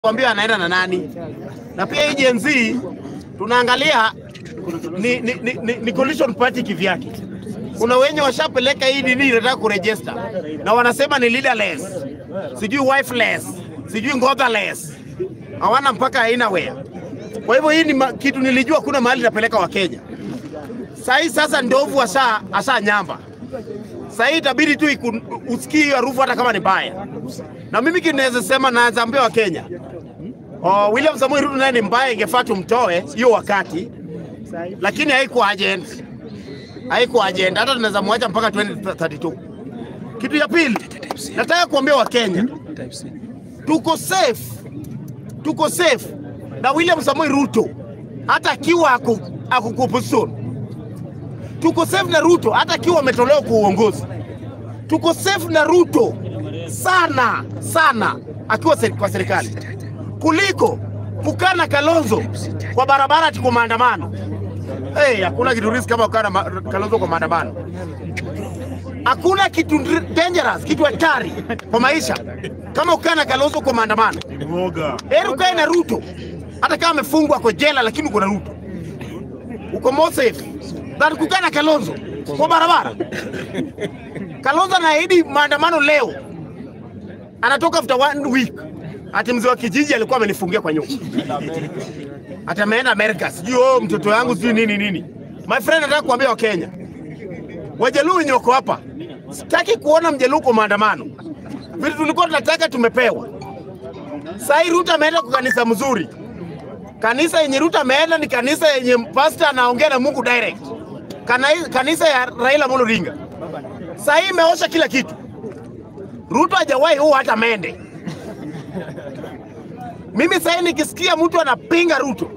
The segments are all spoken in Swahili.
kuambia anaenda na nani, na pia hii Gen Z tunaangalia ni, ni, ni, ni, ni coalition party kivyake. Kuna wenye washapeleka hii nini inataka kuregister na wanasema ni leaderless, sijui wifeless, sijui ngotherless, hawana mpaka aina wea. Kwa hivyo hii ni ma, kitu nilijua kuna mahali napeleka Wakenya. Sahii sasa ndovu asha, asha nyamba sahii itabidi tu iku- usikie hiyo harufu hata kama ni mbaya. Na mimi kitu naweza sema, naweza ambia Wakenya oh, William Samoei Ruto naye ni mbaya, ingefaa tumtoe hiyo wakati, lakini haikuwa agent, haikuwa agent, hata tunaweza mwacha mpaka 2032. Kitu ya pili nataka kuambia Wakenya tuko safe, tuko safe na William Samoei Ruto hata akiwa ako, ako kwa opposition tuko safe na Ruto hata akiwa ametolewa kwa uongozi. Tuko safe na Ruto sana sana akiwa seri- kwa serikali kuliko kukaa na Kalonzo kwa barabara ati kwa maandamano. Hey, hakuna kitu risk kama kukaa na ma- Kalonzo kwa maandamano. Hakuna kitu dr- dangerous, kitu hatari kwa maisha kama kukaa na Kalonzo kwa maandamano. Heri ukae na Ruto hata kama amefungwa kwa jela, lakini uko na Ruto uko more safe than kukaa na Kalonzo kwa barabara. Kalonzo anaahidi maandamano leo, anatoka after one week, ati mzee wa kijiji alikuwa amenifungia kwa nyumba, ati ameenda Amerika, sijui oh, mtoto wangu sijui nini nini. My friend, nataka kuambia Wakenya, Wajaluo wenye wako hapa, sitaki kuona mjaluo kwa maandamano. Vitu tulikuwa tunataka tumepewa. Sahii Ruto ameenda kwa kanisa mzuri, kanisa yenye Ruto ameenda ni kanisa yenye pastor anaongea na Mungu direct. Kana, kanisa ya Raila Amolo Odinga. Sasa hii imeosha kila kitu. Ruto hajawahi huu hata mende. Mimi sasa hii nikisikia mtu anapinga Ruto,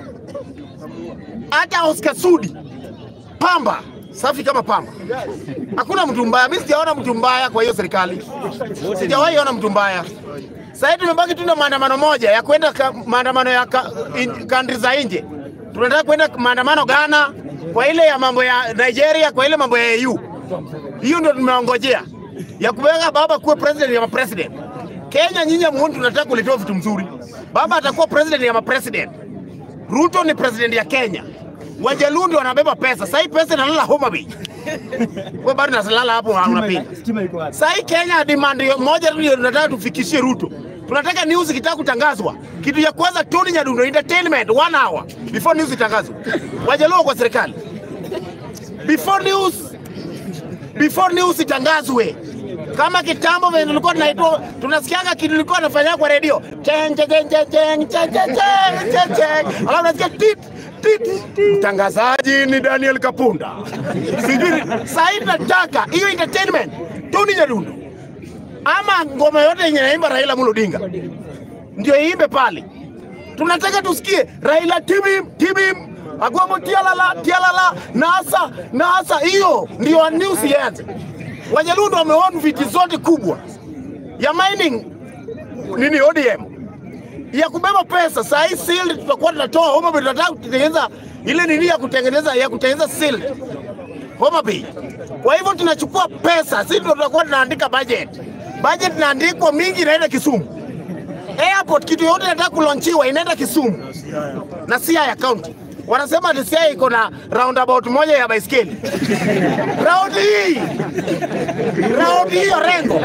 hata Oscar Sudi pamba safi kama pamba, hakuna mtu mbaya. Mimi sijaona mtu mbaya kwa hiyo serikali, sijawahi ona mtu mbaya. Sasa hivi tumebaki tu na maandamano moja ya kwenda ka, maandamano ya ka, in, country za nje. Tunataka kwenda maandamano Ghana, kwa ile ya mambo ya Nigeria, kwa ile mambo ya EU. Hiyo ndio tumeongojea ya kuweka baba kuwe president ya mapresident. Kenya nyinyi muone, tunataka kulitoa vitu mzuri. Baba atakuwa president ya mapresident. Ruto ni president ya Kenya. Wajaluo ndio wanabeba pesa. Sasa hii pesa inalala Homa Bay. Wewe bado unalala hapo unapinga. Sasa hii Kenya demand hiyo moja tu ndio tunataka tufikishie Ruto. Tunataka news ikitaka kutangazwa. Kitu ya kwanza Tony Nyadundo entertainment one hour before news itangazwe. Wajaluo kwa serikali. Before news before news itangazwe. Kama kitambo vile tulikuwa tunaitwa tunasikianga kitu kilikuwa anafanya kwa redio. Cheng cheng cheng cheng cheng cheng cheng cheng cheng cheng. Alafu nasikia tit tit. Mtangazaji ni Daniel Kapunda. Sijui sasa hivi nataka hiyo entertainment Tony Nyadundo ama ngoma yote yenye naimba Raila Amolo Odinga ndio iimbe pale. Tunataka tusikie Raila tibim tibim Agwamo tialala tialala nasa nasa, hiyo ndio news ianze. Wajaluo ndio wameona viti zote kubwa ya mining nini ODM ya kubeba pesa. Saa hii sealed tutakuwa tunatoa Homa Bay, tunataka kutengeneza ile nini ya kutengeneza ya kutengeneza sealed Homa Bay. Kwa hivyo tunachukua pesa, sisi ndio tutakuwa tunaandika budget. Budget inaandikwa mingi inaenda Kisumu. Airport kitu yote inataka kulonchiwa inaenda Kisumu na Siaya County. Wanasema ati Siaya iko na roundabout moja ya baiskeli. Round hii round hii Orengo.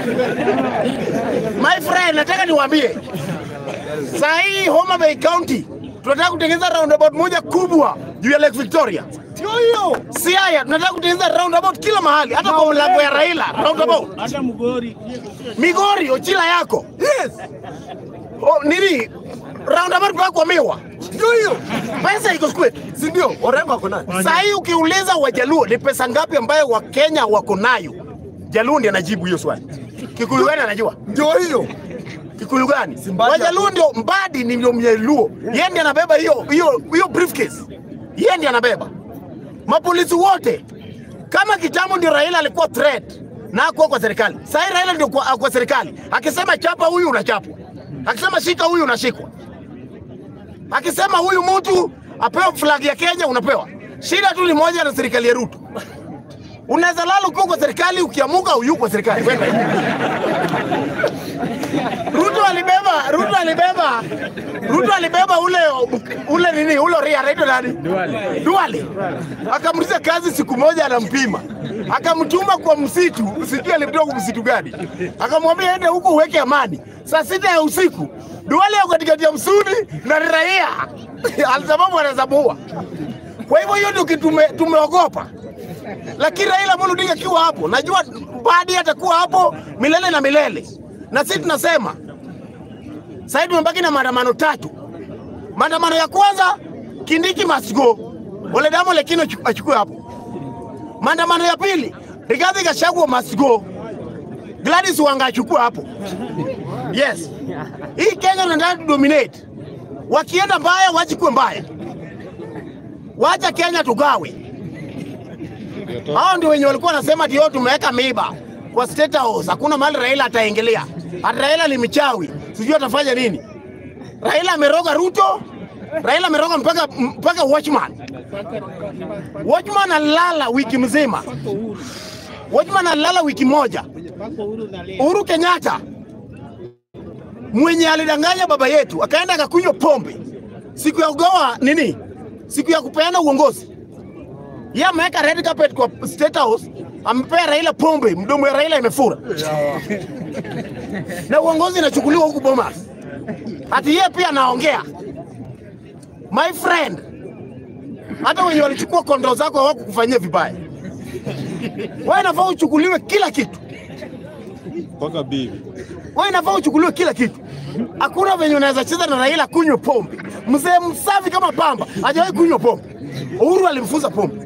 My friend, nataka niwaambie saa hii Homa Bay County tunataka kutengeneza roundabout moja kubwa juu ya Lake Victoria. Sio hiyo. Siaya tunataka kutengeneza roundabout kila mahali, hata kwa mlango ya Raila roundabout. hata Mugori Migori Ochila yako. Yes. O, nini? Roundabout kwa kwa miwa. Ndio hiyo. Pesa iko kwetu, si ndio? Orengo ako nayo. Sasa hii ukiuliza Wajaluo ni pesa ngapi ambayo Wakenya wako nayo? Jaluo ndiye anajibu hiyo swali. Kikuyu gani anajua? Ndio hiyo. Kikuyu gani? Mbadi Wajaluo ndio Mbadi ni ndio Mjaluo. Yeye ndiye anabeba hiyo hiyo hiyo briefcase. Yeye ndiye anabeba. Mapolisi wote kama kitambo ndio Raila alikuwa threat na hakuwa kwa serikali. Sasa hii Raila ndio kwa, kwa serikali. Akisema chapa huyu unachapwa. Akisema shika huyu unashikwa. Akisema huyu mtu apewe flag ya Kenya unapewa. Shida tu ni moja na serikali ya Ruto. Unaweza lala ukiwa kwa serikali, ukiamuka uyuko kwa serikali. Kwenda hivi. Ruto alibeba Ruto alibeba Ruto alibeba ule ule nini ule ria anaitwa nani? Duale. Duale. Akamruhusa kazi siku moja anampima. Akamtuma kwa msitu, sijui alimtoa kwa msitu gani. Akamwambia ende huko uweke amani. Saa sita ya usiku Duale yuko katikati ya msuni na raia. Alisababu anaweza muua. Kwa hivyo hiyo ndio kitu tume, tumeogopa. Lakini Raila Amolo Odinga akiwa hapo, najua baadaye atakuwa hapo milele na milele. Na sisi tunasema sasa tumebaki na maandamano tatu. Maandamano ya kwanza Kindiki must go. Ole Damo Lekino achukue hapo. Maandamano ya pili Rigathi Gachagua must go. Gladys Wanga achukue hapo. Yes. Hii Kenya tunataka dominate. Wakienda mbaya wachukue mbaya. Wacha Kenya tugawe. Hao ndio wenye walikuwa wanasema ndio tumeweka miba kwa State House. Hakuna mahali Raila ataingilia. Hata Raila ni mchawi, sijui atafanya nini. Raila ameroga Ruto, Raila ameroga mpaka mpaka Watchman. Watchman alala wiki mzima. Watchman alala wiki moja. Uhuru Kenyatta mwenye alidanganya baba yetu akaenda akakunywa pombe siku ya kugawa nini, siku ya kupeana uongozi yeye ameweka red carpet kwa State House, amepea Raila pombe, mdomo ya Raila imefura na uongozi inachukuliwa huku Bomas. Ati yeye pia anaongea. My friend, hata wenye walichukua kondoo zako hawakukufanyia vibaya. Wewe inafaa uchukuliwe kila kitu, mpaka bibi. wewe inafaa uchukuliwe kila kitu. Hakuna venye unaweza cheza na Raila kunywa pombe. Mzee msafi kama pamba hajawahi kunywa pombe. Uhuru alimfunza pombe.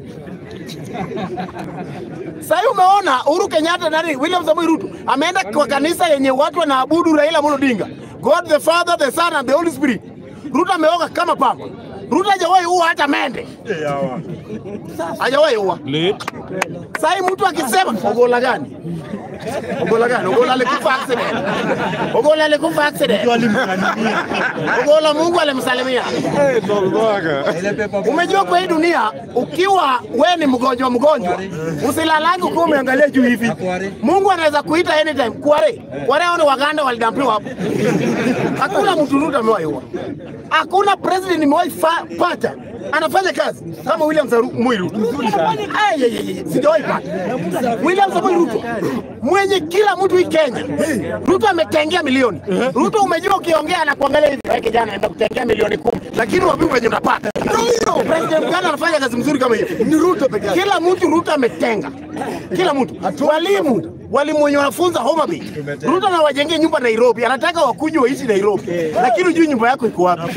Sasa umeona Uhuru Kenyatta nani William Samoei Ruto ameenda kwa kanisa yenye watu wanaabudu Raila Amolo Odinga. God the Father, the Son and the Holy Spirit. Ruto ameoga kama pamba. Ruto hajawahi ua hata mende. Hajawahi ua. Late. Sasa mtu akisema ogola gani? Ogola gani? Ogola alikufa accident. Ogola alikufa accident. Ogola Mungu alimsalimia. Eh, Tolbaga. Umejua kwa hii dunia ukiwa we ni mgonjwa mgonjwa, usilalangi ukiwa umeangalia juu hivi. Mungu anaweza kuita anytime. Kware kware, hao ni Waganda walidampiwa hapo. Hakuna mtu Ruto amewaiwa, hakuna president nimewahi fa- pata anafanya kazi kama William Samoei Ruto. Ay, ay, ay, ay, sijawahi pata William Samoei Ruto mwenye kila mtu hii Kenya. Ruto ametengea milioni. Ruto umejua ukiongea anakuangalia hivi, wewe kijana anaenda kutengea milioni kumi, lakini wapi wenye unapata President Ghana anafanya kazi mzuri kama hiyo. Ni Ruto pekee yake. Kila mtu Ruto ametenga. Kila mtu. Walimu walimu wenye wanafunza Homa Bay. Ruto anawajengea nyumba Nairobi, anataka wakunywe waishi Nairobi. Lakini hujui nyumba yako iko wapi.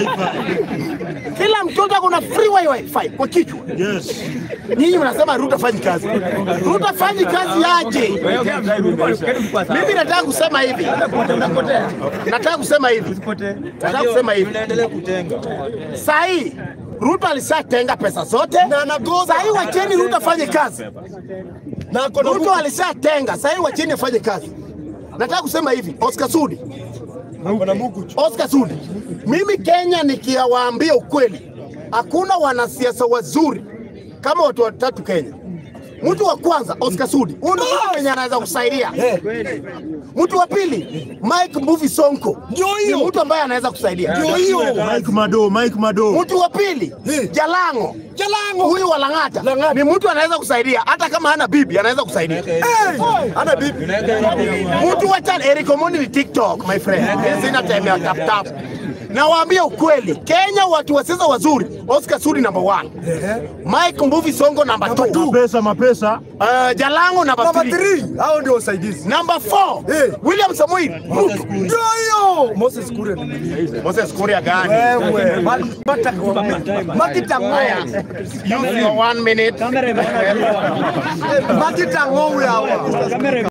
Kila mtoto ako na free wifi kwa kichwa. Yes. Nyinyi mnasema Ruto fanyi kazi. Ruto fanyi kazi aje? Mimi nataka kusema hivi. Nataka kusema hivi. Nataka kusema hivi. Sahi Ruto alishatenga pesa zote. Sahi wacheni Ruto afanye kazi. Ruto alishatenga. Sahi wacheni afanye kazi. Nataka kusema hivi, Oscar Sudi. Oscar Sudi. Mimi Kenya nikiwaambia ukweli, hakuna wanasiasa wazuri kama watu watatu Kenya. Mtu wa kwanza Oscar Sudi, huyu ndio mtu mwenye anaweza kusaidia. Mtu wa pili Mike Mbuvi Sonko, ndio hiyo mtu ambaye anaweza kusaidia. Ndio hiyo Mike Mado, Mike Mado. mtu wa pili Jalango, Jalango huyu wa Lang'ata ni mtu anaweza kusaidia, hata kama hana bibi anaweza kusaidia. Hana bibi. Mtu wa tano Eric Omondi ni TikTok, my friend. Sina time ya tap tap. Nawaambia ukweli, Kenya watu wa siasa wazuri, Oscar Sudi number one, Mike Mbuvi Songo number two, Mapesa, mapesa. uh, Jalango number Namba three, 3 hao ndio wasaidizi. number four, Eh. William Samoei Ruto. Ndio hiyo. Moses Kuria. Moses Kuria gani? Wewe. Mata Makita Haya, Ngoya. use your one minute. Makita Ngoya hawa.